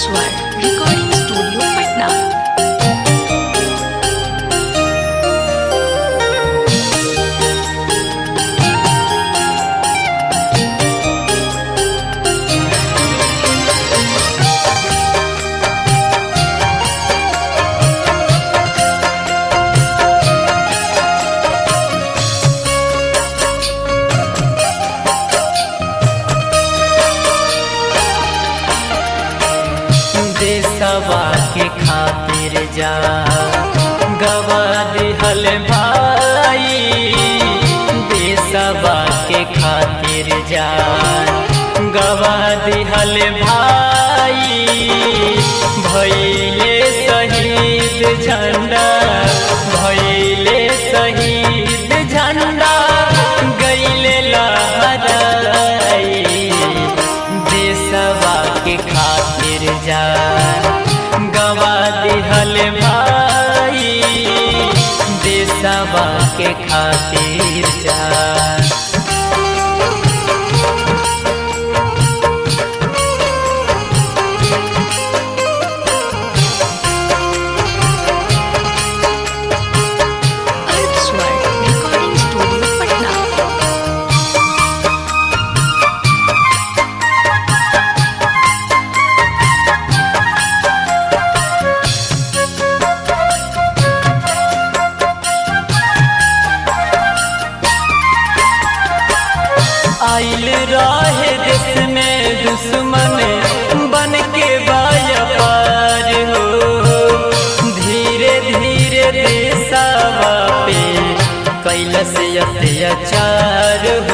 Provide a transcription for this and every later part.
स्वर recording studio Patna देशवा के खातिर जा गवा दिहल भाई देशवा के खातिर जा गवा दिहल भाई भैले शहीद झंडा भैले शहीद झंडा गैले लहराई देशवा के खातिर जा गवा दिहल भाई देशवा के खातिर जा अर्थ स्वर रिकॉर्डिंग स्टूडियो पटना आइल रहे देश में दुश्मन बन के व्यापार हो धीरे धीरे देशवा पे कैलस अत्याचार हो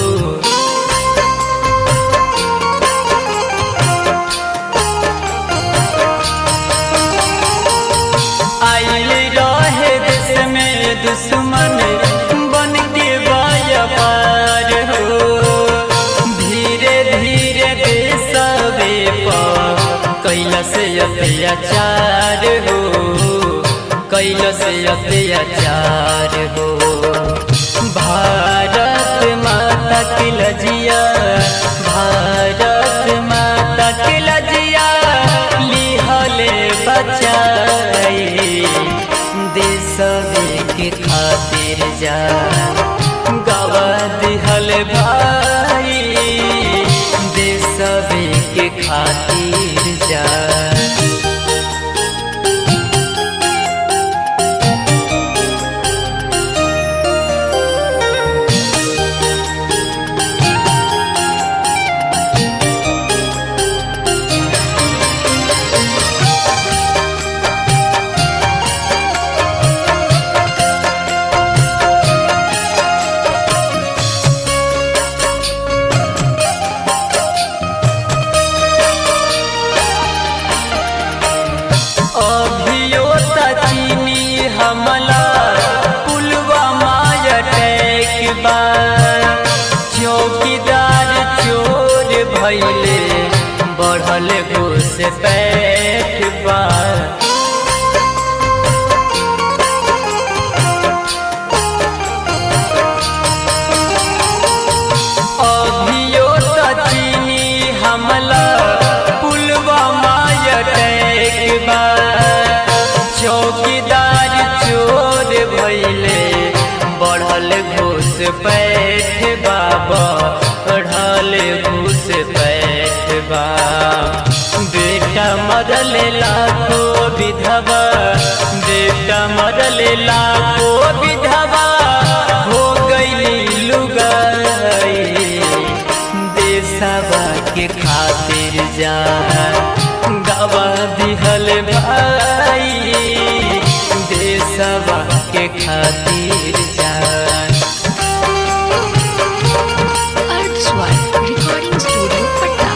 आइल रहे देश में दुश्मन बन के व्यापार हो धीरे धीरे देशवे पर कैलस अत्याचार हो कैलस अत्याचार हो भारत माता की लजिया भारत माता की लजिया लिहले बचाई देशवे के खातिर जा गवा दिहल भाई देशवे के खातिर जा अभियो चीनी हमला पुलवामा अटैक बा चौकीदार चोर भैले बढ़ल घुस पैठ बा अभियो चीनी हमला पुलवामा अटैक बा चौकीदार चोर भैले बढ़ल घूस पैठ बाबा बढ़ल घूस पैठ बा बेटा मरल लाखो विधवा बेटा मरल लाखो विधवा हो गई लुगाई देशवा के खातिर जा गवा दिहल भाई देशवा के खातिर जा अर्थ स्वर रिकॉर्डिंग स्टूडियो पटना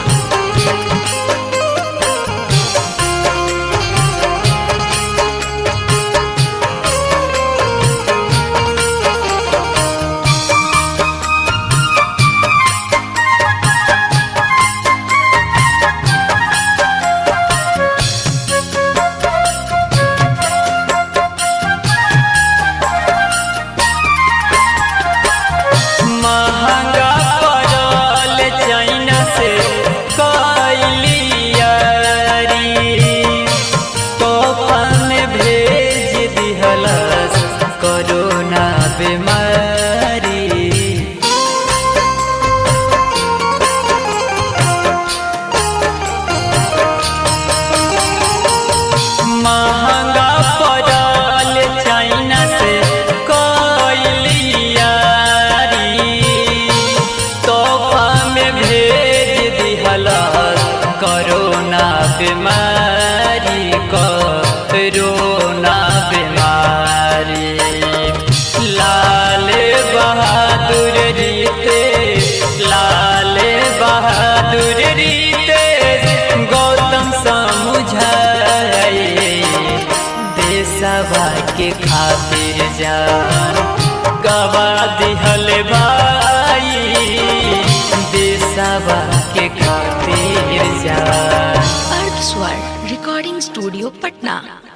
कोरोना बीमारी लाल बहादुर रीते लाल बहादुर रीते गौतम समुझाई देशवा के खातिर जान गवा दिहल भाई देशवा के खातिर जान अर्थ स्वर रिकॉर्डिंग स्टूडियो पटना